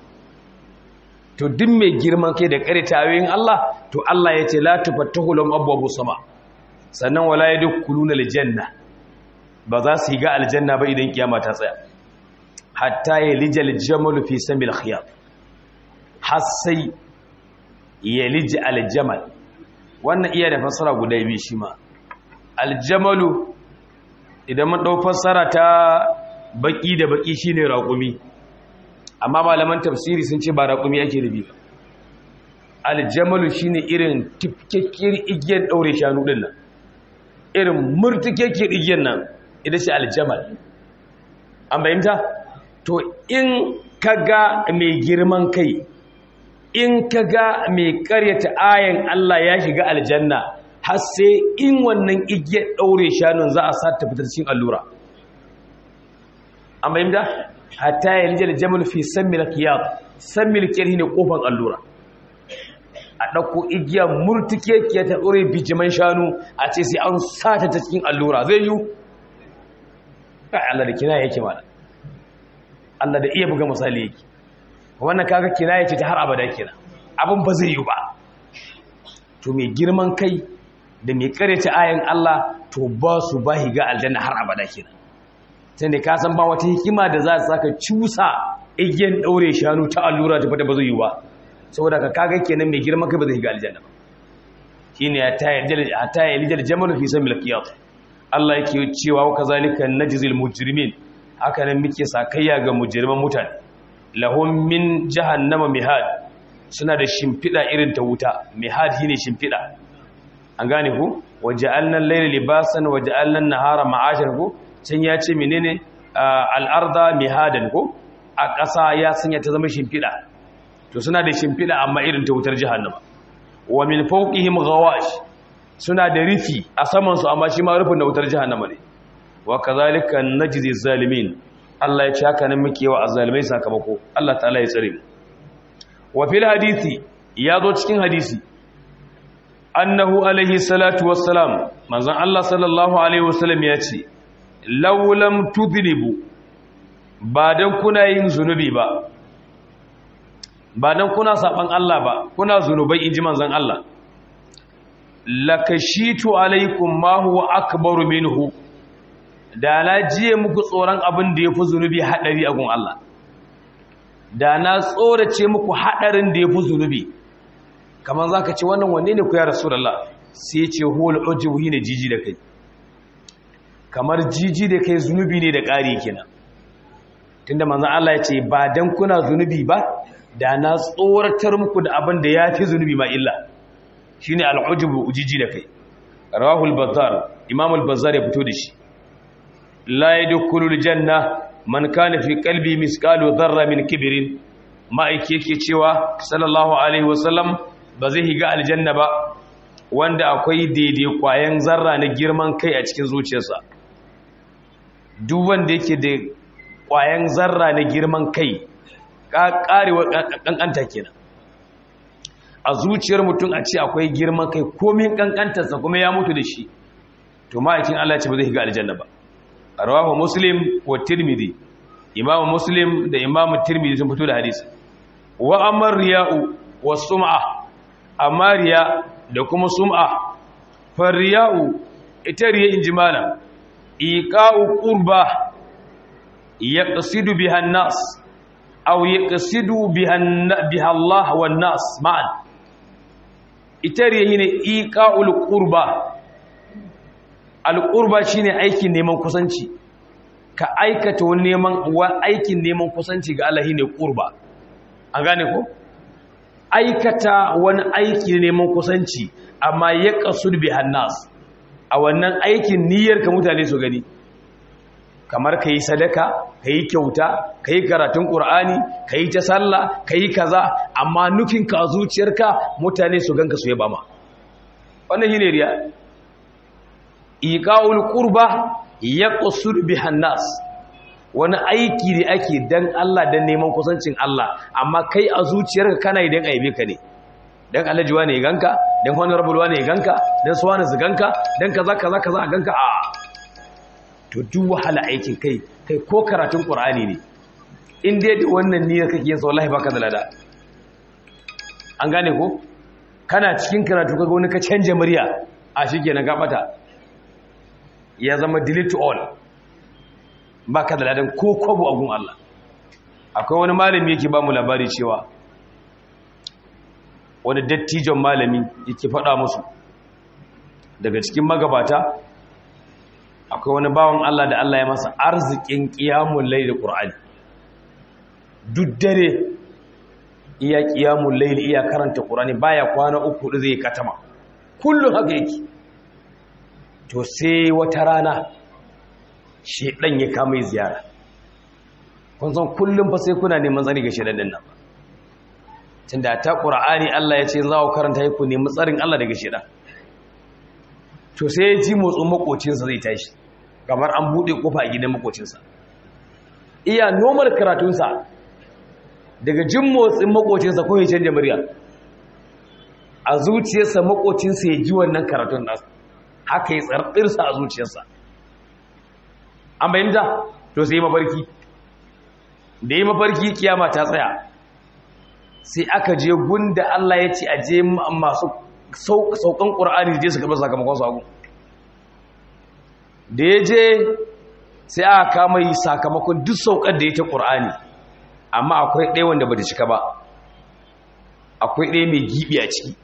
[SPEAKER 1] to duk mai girman kai da ƙare tayoyin Allah to Allah ya ce la tufattahu lahum abwabu sama sannan wala yadkhuluna aljanna ba za su yi ga aljanna ba idan kiyama ta tsaya hatta yalija aljamal fi samil khiyat har sai yalija aljamal wannan iya da fassara guda biyu shi ma aljamalu idan mun dau fassara ta baki da baki shine raƙumi amma malaman tafsiri sun ce ba raƙumi ake da biyu aljamalu shine irin tifkekkiyar igiyar daure shanu din nan irin murtukekkiyar igiyar nan ita ce aljamal an bayyanta to in kaga mai girman kai in kaga mai karyata ayan Allah ya shiga aljanna har sai in wannan igiyar daure shanun za a sa ta fitar cikin allura an bayyanta hatta yanzu da jamal fi sammil qiyad sammil qiyad ne kofar allura a ɗauko igiya murtuke ke ta ɗore bijiman shanu a ce sai an sata ta cikin allura zai yi kai Allah da kina yake mana Allah da iya buga misali yake wannan kaga kina yake ta har abada kina abin ba zai yi ba to mai girman kai da mai karanta ayan Allah to ba su ba higa aljanna har abada kina sai da ka san ba wata hikima da za ta saka cusa igiyan ɗaure shanu ta allura ta fata ba zai yi ba saboda ka kaga kenan mai girman kai ba zai ga aljanna ba shine ya ta yarda ta yarda jamal fi samil qiyas Allah yake cewa wa kazalika najzil mujrimin haka nan muke sakayya ga mujriman mutane lahum min jahannama mihad suna da shimfida irin ta wuta mihad shine shimfida an gane ku waja'alna al-layla libasan waja'alna an-nahara ma'ashan ku can ya ce menene al-arda mihadan ko a ƙasa ya sanya ta zama shimfida to suna da shimfiɗa amma irin ta wutar jahannama wa min fawqihim ghawash suna da rufi a saman su amma shi ma rufin da wutar jahannama ne wa kazalika najzi zalimin Allah ya ce haka nan muke wa azzalimai sakamako Allah ta'ala ya tsare mu wa fil hadisi ya zo cikin hadisi annahu alaihi salatu wassalam manzon Allah sallallahu alaihi wasallam ya ce law lam tudhnibu ba dan kuna yin zunubi ba ba dan kuna saban Allah ba kuna zunubai inji manzon Allah lakashitu alaikum ma huwa akbaru minhu da na jiye muku tsoron abin da yafi zunubi hadari a gun Allah da na tsorace muku hadarin da yafi zunubi kamar zaka ce wannan wanne ne ku ya rasulullah sai ya ce huwal ujubu ne jiji da kai kamar jiji da kai zunubi ne da ƙari kenan tunda manzon Allah ya ce ba dan kuna zunubi ba da na tsoratar muku da abin da ya fi zunubi ma illa shi ne al'ujubu ujiji da kai rawahul bazar imamul bazar ya fito da shi la ya dukulul janna man kana fi kalbi miskalu zarra min kibirin ma'aiki yake cewa sallallahu alaihi wasallam ba zai higa aljanna ba wanda akwai daidai kwayan zarra na girman kai a cikin zuciyarsa duk wanda yake da ƙwayan zarra na girman kai ƙarewa ƙanƙanta kenan a zuciyar mutum a ce akwai girman kai komin ƙanƙantarsa kuma ya mutu da shi to ma'aikin Allah ce ba zai ga aljanna ba rawahu muslim wa tirmidhi imam muslim da imam tirmidhi sun fito da hadisi wa amar riya'u wa sum'a amma riya da kuma sum'a fa riya'u ita riya injimala iqa'u qurba yaqsidu biha an-nas aw yaqsidu biha biha Allah wan nas ma'an ita riya ne iqa'ul qurba al-qurba shine aikin neman kusanci ka aikata wani neman wa aikin neman kusanci ga Allah ne qurba an gane ko aikata wani aiki neman kusanci amma yaqsud biha an-nas a wannan aikin niyyar ka mutane su gani kamar ka yi sadaka ka yi kyauta ka yi karatun ƙur'ani ka yi ta sallah ka yi kaza amma nufinka a zuciyarka mutane su ganka su yaba ma wannan shi ne riya iqa'ul qurba yaqsud bihan nas wani aiki da ake dan Allah dan neman kusancin Allah amma kai a zuciyarka kana idan aibe ka ne dan alhaji wane ya ganka dan honorable wane ya ganka dan suwana su ganka dan kaza kaza kaza a ganka a to duk wahala aikin kai kai ko karatun qur'ani ne in dai da wannan niyyar kake yin sa wallahi baka da lada an gane ko kana cikin karatu kaga wani ka canja murya a shikenan ka bata ya zama delete to all baka da ladan ko kwabo a gun Allah akwai wani malami yake ba mu labari cewa wani dattijon malami yake faɗa musu daga cikin magabata akwai wani bawan Allah da Allah ya masa arzikin ƙiyamun laili ƙur'ani duk dare iya ƙiyamun laili iya karanta ƙur'ani baya kwana uku da zai katama kullum haka yake to sai wata rana shedan ya kama ziyara kun san kullum fa sai kuna neman tsari ga shedan din nan tunda ta ƙur'ani Allah ya ce za ku karanta ku nemi tsarin Allah daga shedan to sai ya ji motsin makocinsa zai tashi kamar an buɗe kofa a gidan makocinsa iya normal karatunsa daga jin motsin makocinsa ko ya canja murya a zuciyarsa makocinsa ya ji wannan karatun nasu haka ya tsarɗirsa a zuciyarsa an bayyanta to sai mafarki da yi mafarki kiyama ta tsaya sai aka je gunda Allah ya ce a je masu saukan ƙura'ani je su karɓar sakamakon sagun da ya je sai aka kama yi sakamakon duk saukar da ya ta ƙura'ani amma akwai ɗaya wanda ba ta cika ba akwai ɗaya mai gibi a ciki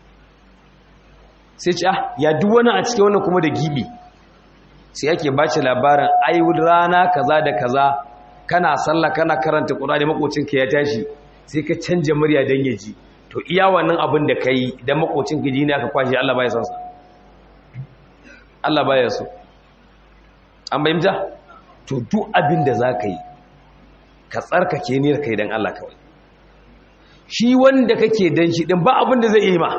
[SPEAKER 1] sai ce ah ya duk wani a ciki wannan kuma da gibi sai ake ba ci labarin ayyud rana kaza da kaza kana sallah kana karanta ƙura'ani makocinka ya tashi sai ka canja murya don ya ji to iya wannan abin da ka yi idan makocin gaji ne aka kwashe Allah baya son sa Allah baya so an bayyanta to duk abin da za ka yi ka tsarkake niyyar kai don Allah kawai shi wanda kake dan shi din ba abin da zai yi ma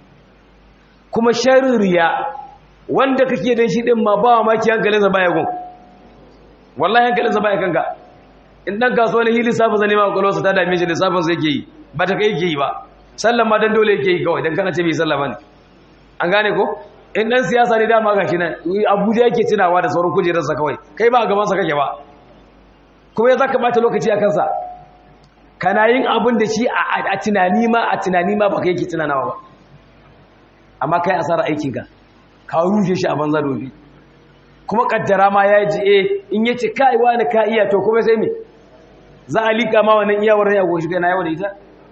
[SPEAKER 1] kuma sharrin riya wanda kake dan shi din ma ba ma ki hankalinsa baya gun wallahi hankalinsa baya kanka in dan kasuwa ne hili safa zane ma kwalwarsa ta dame shi lissafin sai yake yi ba ta kai yake yi ba sallan ma dan dole yake yi kawai dan kana ce bai sallah bane an gane ko in dan siyasa ne dama gashi nan Abuja yake tunawa da sauran kujerarsa kawai kai ba a gaban sa kake ba kuma ya zaka bata lokaci a kansa kana yin abin da shi a tunani ma a tunani ma baka yake tunanawa ba amma kai asara aikin ka ka rushe shi a banza dobi kuma kaddara ma ya ji eh in yace kai wani ka iya to kuma sai me za a lika ma wannan iyawar ya goshi kai na yawa da ita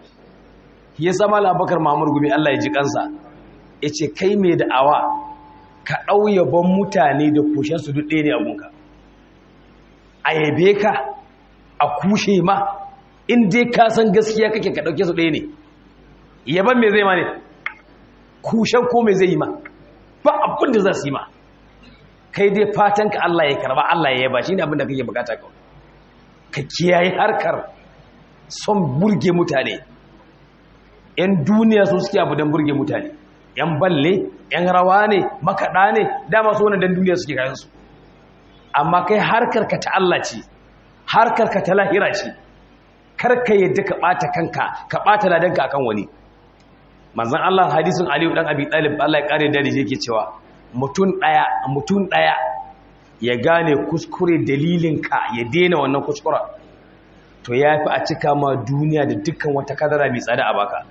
[SPEAKER 1] ya sama labakar mamur gumi Allah ya ji kansa ya ce kai mai da'awa ka ɗauyaban mutane da kushensu duk ɗaya ne a gunka a yabe ka a kushe ma in dai ka san gaskiya kake ka ɗauke su ɗaya ne yaban mai zai ma ne kushen ko mai zai yi ma ba abin da za su yi ma kai dai fatan ka Allah ya karba Allah ya yaba shi ne abin da kake bukata kawai ka kiyaye harkar son burge mutane 'yan duniya su suke abu don burge mutane 'yan balle 'yan rawa ne makaɗa ne dama su wani don duniya suke kayansu amma kai harkar ka ta Allah ce harkar ka ta lahira ce karka yadda ka ɓata kanka ka ɓata ladanka akan wani manzon Allah hadisin Aliyu dan Abi Talib Allah ya kare da yake cewa mutum daya mutum daya ya gane kuskure dalilinka ya daina wannan kuskura to yafi a cika ma duniya da dukkan wata kadara mai tsada a baka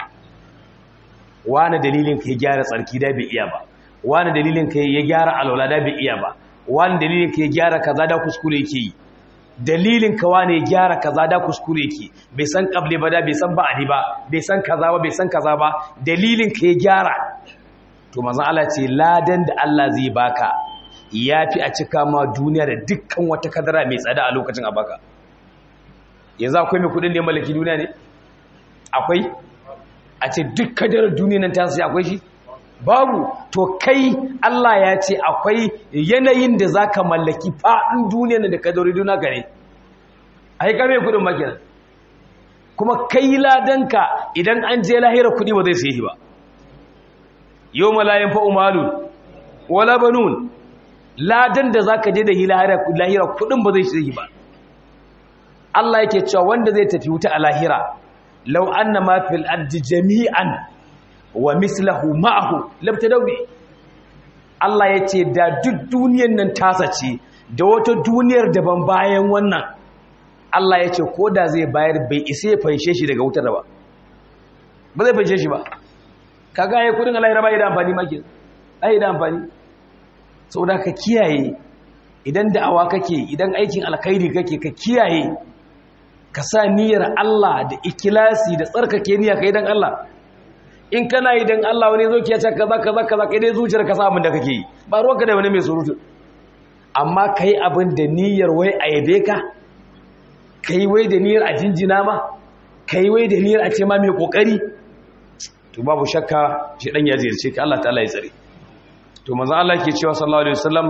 [SPEAKER 1] wani dalilinka ya gyara tsarki da bai iya ba wani dalilinka ya gyara alwala da bai iya ba wani dalilinka ya gyara kaza da kuskure yake yi dalilin kawa ne gyara kaza da kuskure ki bai san kable ba da bai san ba'adi ba bai san kaza ba bai san kaza ba dalilin ka ya gyara to manzon Allah ce ladan da Allah zai baka yafi a cika ma duniya da dukkan wata kadara mai tsada a lokacin a baka yanzu akwai mai kudin da ya mallaki duniya ne akwai a ce duk kadarar duniya nan ta sai akwai shi babu to kai Allah ya ce akwai yanayin da za ka mallaki faɗin duniya da ka dauri duna gare a yi kame kudin makina kuma kai ladanka idan an je lahira kudi ba zai sai ba yau malayin fa'umalun wala banun ladan da za ka je da lahira kudin ba zai sai ba Allah yake cewa wanda zai tafi wuta a lahira lau anna ma fil ardi jami'an wa mislahu ma'ahu labtadawi Allah ya ce da duk duniyar nan tasa ce da wata duniyar daban bayan wannan Allah ya ce ko da zai bayar bai isa ya fanshe shi daga wutar ba ba zai fanshe shi ba kaga yayin kudin Allah ya raba da amfani maki ai da amfani saboda ka kiyaye idan da'awa kake idan aikin alkhairi kake ka kiyaye ka sa niyyar Allah da ikilasi da tsarkake niyya kai dan Allah in kana yi don Allah wani zo ke ce kaza kaza kaza kai dai zuciyar ka abin da kake yi ba ruwanka da wani mai surutu amma kai abin da niyyar wai a yabe ka kai wai da niyyar a jinjina ma kai wai da niyyar a ce ma mai kokari to babu shakka shi dan ya ziyarce ka Allah ta'ala ya tsare to manzo Allah ke cewa sallallahu alaihi wasallam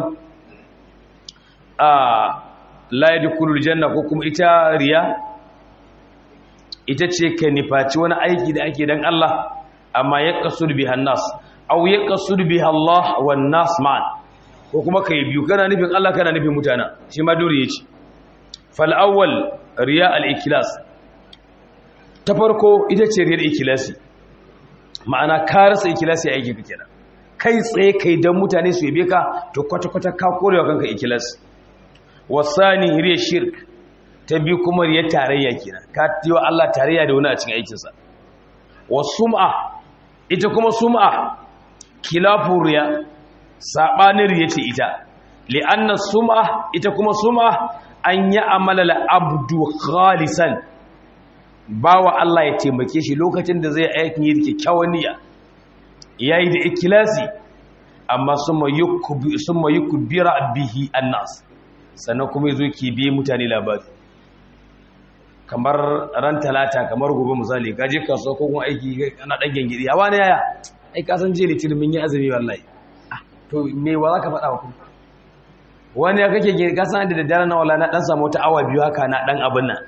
[SPEAKER 1] a la yadkhulul janna ko kuma ita riya ita ce ka nifaci wani aiki da ake dan Allah amma ya kasur biha nas aw ya kasur biha Allah wan nas ma'an ko kuma kai biyu kana nufin Allah kana nufin mutana shi ma dole yace fal awwal riya al ikhlas ta farko ita ce riyar ikhlasi ma'ana ka rasa ikhlasi a aiki kenan kai tsaye kai dan mutane su yabe ka to kwata kwata ka korewa kanka ikhlas wasani riyar shirk ta biyu kuma riyar tarayya kenan ka tiwa Allah tarayya da wani a cikin aikinsa wasum'a ita kuma sum'a kilafu riya sabanin riya ce ita li'anna sum'a ita kuma sum'a an yi amala abdu khalisan bawa Allah ya taimake shi lokacin da zai aikin yi kyakkyawan niyya yayi da ikhlasi amma summa yukbi summa yukbira bihi annas sannan kuma yazo ki bi mutane labari kamar ran talata kamar gobe misali ka je kasuwa ko kuma aiki ana dan gengidi a wani yaya ai ka san je litinin mun yi azumi wallahi to me wa zaka faɗa wa ku wani ya kake gengidi ka san da daddare na wallahi na dan samu wata awa biyu haka na dan abin nan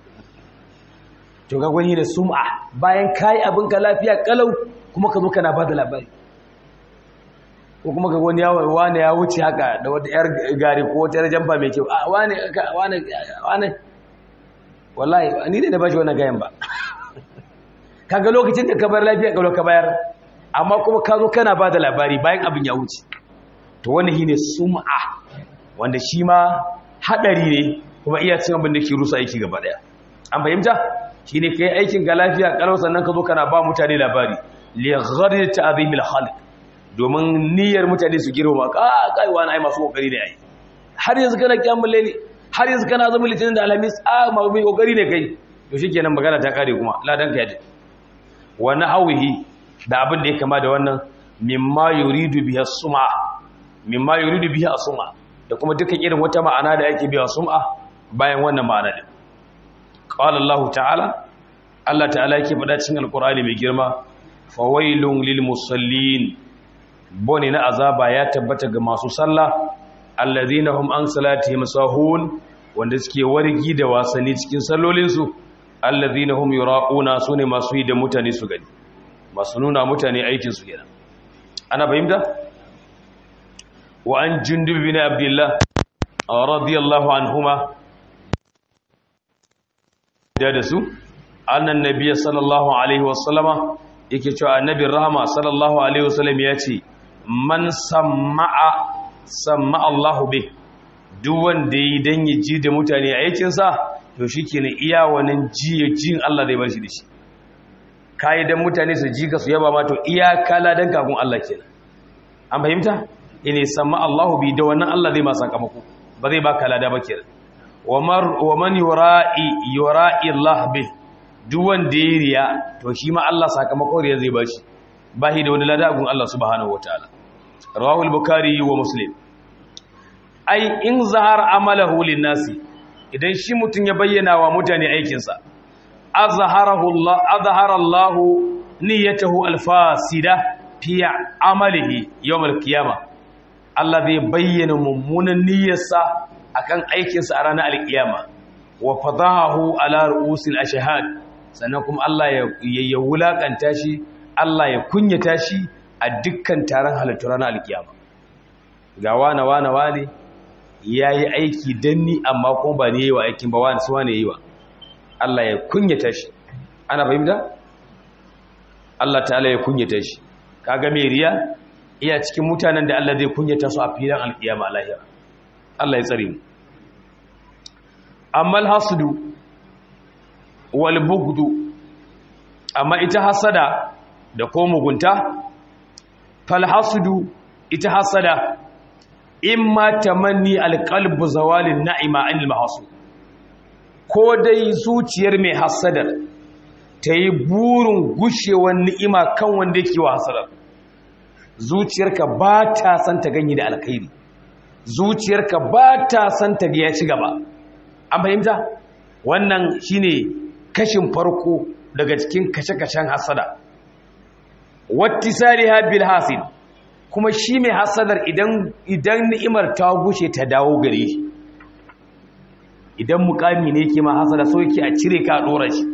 [SPEAKER 1] to ga gwani da sum'a bayan kai abin ka lafiya kalau kuma ka zo kana bada labari ko kuma ga wani yawo wani ya wuce haka da wata yar gari ko wata yar jamba mai kyau a wani wani wani wallahi ni ne da bashi wannan gayan ba kaga lokacin da ka bar lafiya ka ka bayar amma kuma ka zo kana bada labari bayan abin ya wuce to wannan shine sum'a wanda shi ma hadari ne kuma iya cin abin da ke rusa aiki gaba daya an fahimta shine kai aikin ga lafiya kalau sannan ka zo kana ba mutane labari li gharir ta'zimil khalq domin niyyar mutane su girma ka kai wani ai masu kokari ne ai har yanzu kana kiyamul layli har yanzu kana zama litinin da alhamis a mai kokari ne kai to shi kenan magana ta kare kuma ladan ka yaji wa nahawihi da abin da ya kama da wannan mimma yuridu biha sum'a mimma yuridu biha sum'a da kuma dukkan irin wata ma'ana da yake biya sum'a bayan wannan ma'ana din qala Allah ta'ala Allah ta'ala yake faɗa cikin alqur'ani mai girma fawailun lil musallin bone na azaba ya tabbata ga masu sallah alladhina hum an salatihim sahun wanda suke wargi da wasanni cikin sallolinsu alladhina hum yuraquna sune masu yi da mutane su gani masu nuna mutane aikin su kenan ana fahimta wa an jundub bin abdullah radiyallahu anhuma da da su annan nabiyyi sallallahu alaihi wasallama yake cewa annabin rahama sallallahu alaihi wasallam ya ce man sama'a sama Allahu bih duk wanda yi dan ya ji da mutane aikin sa to shikenan iya wannan ji jin Allah zai bar shi da shi kai dan mutane su ji ka su yaba ma to iya kala dan kafin Allah kenan an fahimta ine sama Allahu bi da wannan Allah zai ma sakamako ba zai baka lada ba kenan wa man yura'i yura'i Allah bih duk wanda ya riya to shi ma Allah sakamakon riya zai bashi bahi da wani ladagun Allah subhanahu wataala rawahu al-bukhari wa muslim ai in zahar amalahu lin-nasi idan shi mutun ya bayyana wa mutane aikin sa azharahu Allah azhara Allah niyyatahu al-fasida fi amalihi yawm al-qiyamah Allah zai bayyana mummunan niyyarsa akan aikin sa a ranar al-qiyama wa fadahu ala ru'usil ashhad sannan kuma Allah ya wulakanta shi Allah ya kunyata shi a dukkan taron halittu ranar alkiyama ga wane wane wane ya yi aiki don ni amma kuma ba ne yi wa aikin ba wane suwa ne yi wa Allah ya kunyata shi ana fahimta? Allah ta'ala ya kunyata shi kaga mai riya iya cikin mutanen da Allah zai kunyata su a filin alkiyama a lahira Allah ya tsare mu amma alhasudu walbugdu amma ita hasada da ko mugunta falhasudu ita hasada imma tamanni alqalbu zawalin na'ima anil mahsud ko dai zuciyar mai hasadar ta yi burin gushewar ni'ima kan wanda yake wa hasadar zuciyarka ba ta san ta ganye da alkhairi zuciyarka ba ta san ta ga ya ci gaba an fahimta wannan shine kashin farko daga cikin kashe-kashen hasada wattisariha bil hasid kuma shi mai hasadar idan idan ni'imar ta gushe ta dawo gare shi idan mukami ne yake ma hasada so yake a cire ka dora shi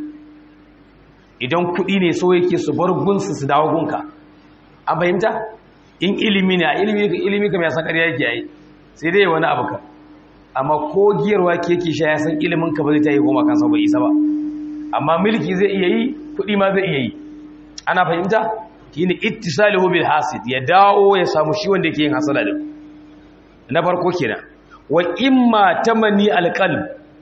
[SPEAKER 1] idan kudi ne so yake su bar gunsu su dawo gunka a fahimta in ilimi ne a ilimi ilimi kam ya san ƙarya yake yi sai dai wani abu ka amma ko giyarwa ke yake sha ya san ilimin ka ba zai ta yi goma kansa bai isa ba amma mulki zai iya yi kuɗi ma zai iya yi ana fahimta shine ittisalihu bil hasid ya dawo ya samu shi wanda yake yin hasada din na farko kenan wa imma tamani alqalb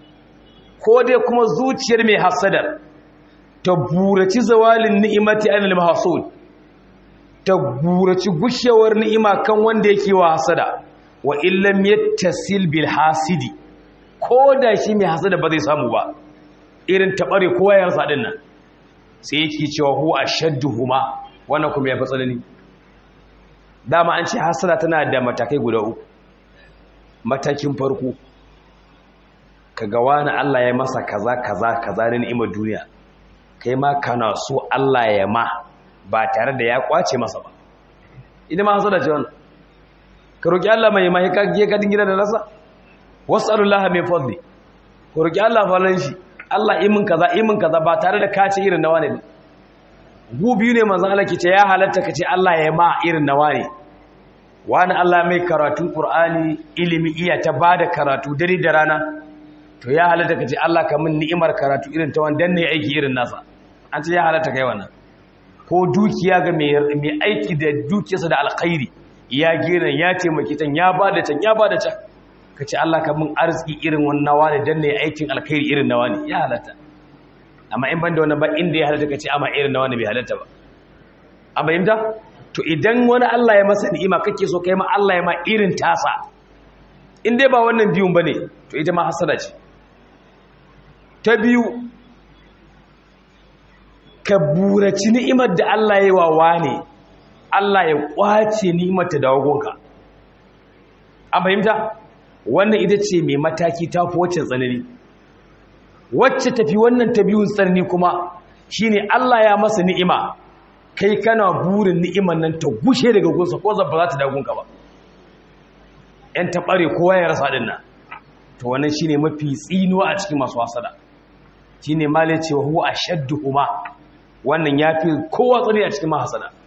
[SPEAKER 1] ko dai kuma zuciyar mai hasadar ta buraci zawalin ni'imati anil mahsud ta buraci gushewar ni'ima kan wanda yake wa hasada wa illam yattasil bil hasidi ko da shi mai hasada ba zai samu ba irin taɓare kowa ya rasa ɗin nan sai yake cewa hu a shadduhuma wannan kuma ya fi tsanani dama an ce hasada tana da matakai guda uku matakin farko ka ga wani Allah ya masa kaza kaza kaza na ni'imar duniya kai ma kana so Allah ya ma ba tare da ya kwace masa ba idan ma hasada ce wannan ka roki Allah mai mai ka je ka dingira da rasa wasallallahu min fadli ka roki Allah falan shi Allah imin kaza imin kaza ba tare da kace irin nawa ne gu biyu ne manzon Allah ke ce ya halatta kace Allah ya ma irin nawa ne wani Allah mai karatun Qur'ani ilimi iya ta bada karatu dare da rana to ya halatta kace Allah ka min ni'imar karatu irin ta wanda ne aiki irin nasa an ce ya halatta kai wannan ko dukiya ga mai mai aiki da dukiyarsa da alkhairi ya gina ya taimaki tan ya bada can ya bada can ka ce Allah ka mun arziki irin wannan nawa ne dan ne aikin alkhairi irin nawa ne ya halatta amma in ban da wannan ba inda ya halatta ka ce amma irin nawa ne bai halatta ba an bayyanta to idan wani Allah ya masa ni'ima kake so kai ma Allah ya ma irin tasa in dai ba wannan biyun bane to ita ma hasada ce ta biyu ka buraci ni'imar da Allah ya yi wa wane Allah ya kwace ni'imar ta dawo gonka an fahimta wannan ita ce mai mataki ta fi wacce tsanani wacce tafi wannan ta biyun tsanani kuma shine Allah ya masa ni'ima kai kana burin ni'imar nan ta gushe daga gunsa ko zabba za ta dagunka ba ‘yan taɓare kowa ya rasa ɗin nan to wannan shine mafi tsinuwa a cikin masu hasada shine male cewa huwa a shaddu kuma wannan ya fi kowa tsani a cikin mahasada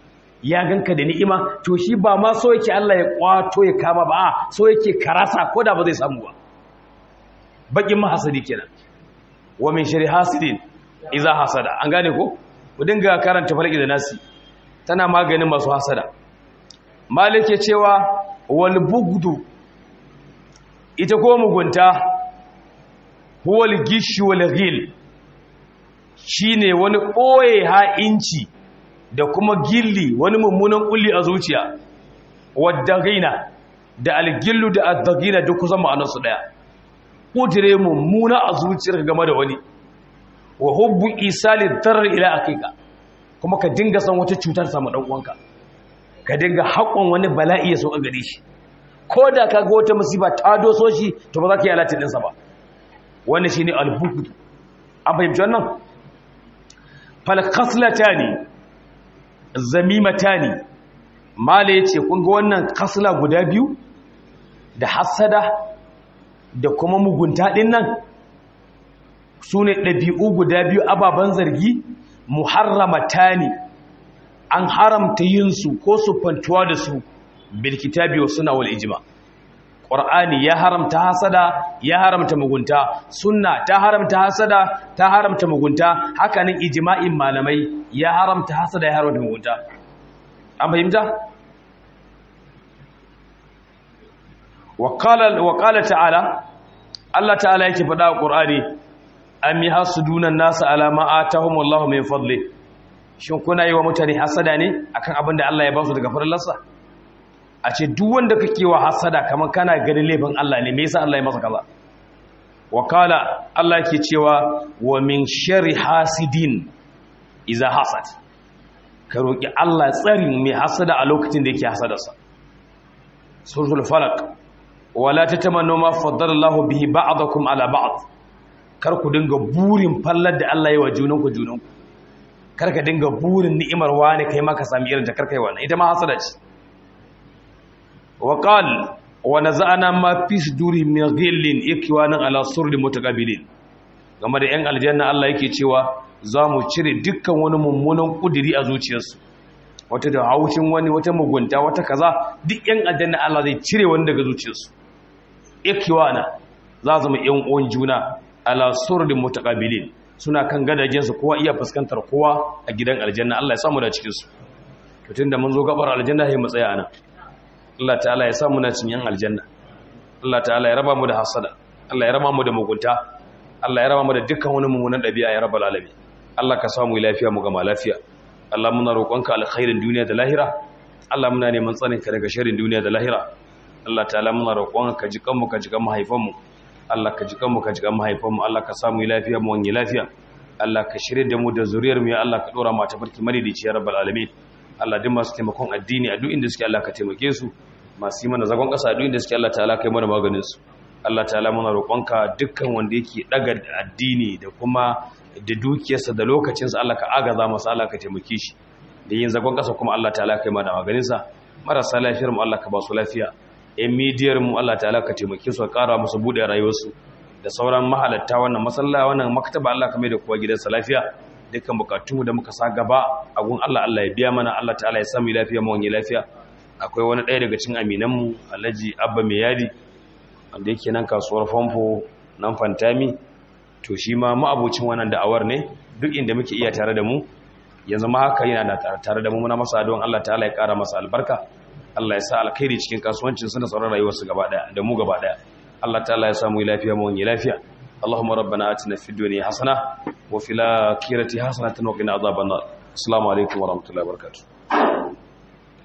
[SPEAKER 1] ya ganka da ni'ima to shi ba ma so yake Allah ya kwato ya kama ba so yake karasa ko da ba zai samu ba bakin mahasadi kenan wa min shari hasidin iza hasada an gane ko ku dinga karanta falaki da nasi tana maganin masu hasada malik ya cewa wal bugdu ita ko mugunta huwal gishu wal ghil shine wani boye ha'inci da kuma gilli wani mummunan kulli a zuciya wadda gaina da algillu da addagina duk kusan ma'anarsu daya kudire mummuna a zuciyar game da wani wa hubbu isali darar ila akika kuma ka dinga san wata cutar samu dan uwanka ka dinga haƙon wani bala'i ya so a gare shi ko da ka ga wata musiba ta doso shi to ba za ka yi alatin ɗinsa ba wannan shi ne albukudu an fahimci wannan falkaslata ne zamimata ne mala ya ce kun ga wannan kasla guda biyu da hassada da kuma mugunta ɗin nan su ne ɗabi'u guda biyu ababen zargi muharramata ne an haramta yin su ko su fantuwa da su bilkitabi wa suna wal ijma ƙwar'ani ya haramta hasada ya haramta mugunta sunna ta haramta hasada ta haramta mugunta hakanin ijma'in malamai ya haramta hasada ya haramta mugunta an fahimta wa qala ta'ala Allah ta'ala yake faɗa a ƙur'ani am yahsuduna an-nasa ala ma atahumullahu min fadli shin kuna yi wa mutane hasada ne akan abin da Allah ya ba su daga farallarsa a ce duk wanda kake wa hasada kamar kana ganin laifin Allah ne me yasa Allah ya masa kaza wa kala Allah yake cewa wa min sharri hasidin iza hasad ka roki Allah tsarin mai hasada a lokacin da yake hasadarsa suratul falaq wala tatamannu ma faddala Allahu bihi ba'dakum ala ba'd kar ku dinga burin fallar da Allah ya wa junanku junanku kar ka dinga burin ni'imar wani kai maka sami irin da karkai wannan ita ma hasada ce wa qal wa naza'ana ma fi sudurihim min ghillin ikwanan ala surri mutaqabilin game da yan aljanna Allah yake cewa za mu cire dukkan wani mummunan kudiri a zuciyarsu wata da haushin wani wata mugunta wata kaza duk yan aljanna Allah zai cire wani daga zuciyarsu ikwana za zama yan uwan juna ala surri mutaqabilin suna kan gadajensu kowa iya fuskantar kowa a gidan aljanna Allah ya samu da cikinsu tun da mun zo gabar aljanna sai mu tsaya ana Allah ta'ala ya samu na cinyan aljanna Allah ta'ala ya raba mu da hasada Allah ya raba mu da mugunta Allah ya raba mu da dukkan wani mummunan dabi'a ya rabbal alamin Allah ka samu lafiya mu gama lafiya Allah muna roƙonka alkhairin duniya da lahira Allah muna neman tsarin ka daga sharrin duniya da lahira Allah ta'ala muna roƙonka ka ji kanmu ka ji kan mahaifanmu Allah ka ji kanmu ka ji kan mahaifanmu Allah ka samu lafiya mu wani lafiya Allah ka shirye da mu da zuriyar mu ya Allah ka dora mu ta farki madidici ya rabbal alamin Allah duk masu taimakon addini a duk inda suke Allah ka taimake su masu yi mana zagon ƙasa a duk inda suke Allah ta'ala kai mana maganin su Allah ta'ala muna roƙonka dukkan wanda yake daga addini da kuma da dukiyarsa da lokacinsa Allah ka agaza masa Allah ka taimake shi da yin zagon ƙasa kuma Allah ta'ala kai mana maganin sa marasa lafiyar mu Allah ka ba su lafiya ‘yan midiyar mu Allah ta'ala ka taimake su ka ƙara musu buɗe rayuwarsu da sauran mahalatta wannan masalla wannan maktaba Allah ka mai da kowa gidansa lafiya dukkan bukatunmu da muka sa gaba a gun Allah Allah ya biya mana Allah ta'ala ya sami lafiya mu wani lafiya akwai wani ɗaya daga cikin aminanmu Alhaji Abba Mai Yadi wanda yake nan kasuwar famfo nan Fantami to shi ma ma'abocin wannan da'awar ne duk inda muke iya tare da mu yanzu ma haka yana da tare da mu muna masa don Allah ta'ala ya ƙara masa albarka Allah ya sa alkhairi cikin kasuwancin su da sauran rayuwarsu gaba daya da mu gaba daya Allah ta'ala ya samu lafiya mu wani lafiya Allahumma rabbana atina fid dunya hasana wa fil akhirati hasanatan wa qina adhaban nar assalamu alaikum wa rahmatullahi wa barakatuh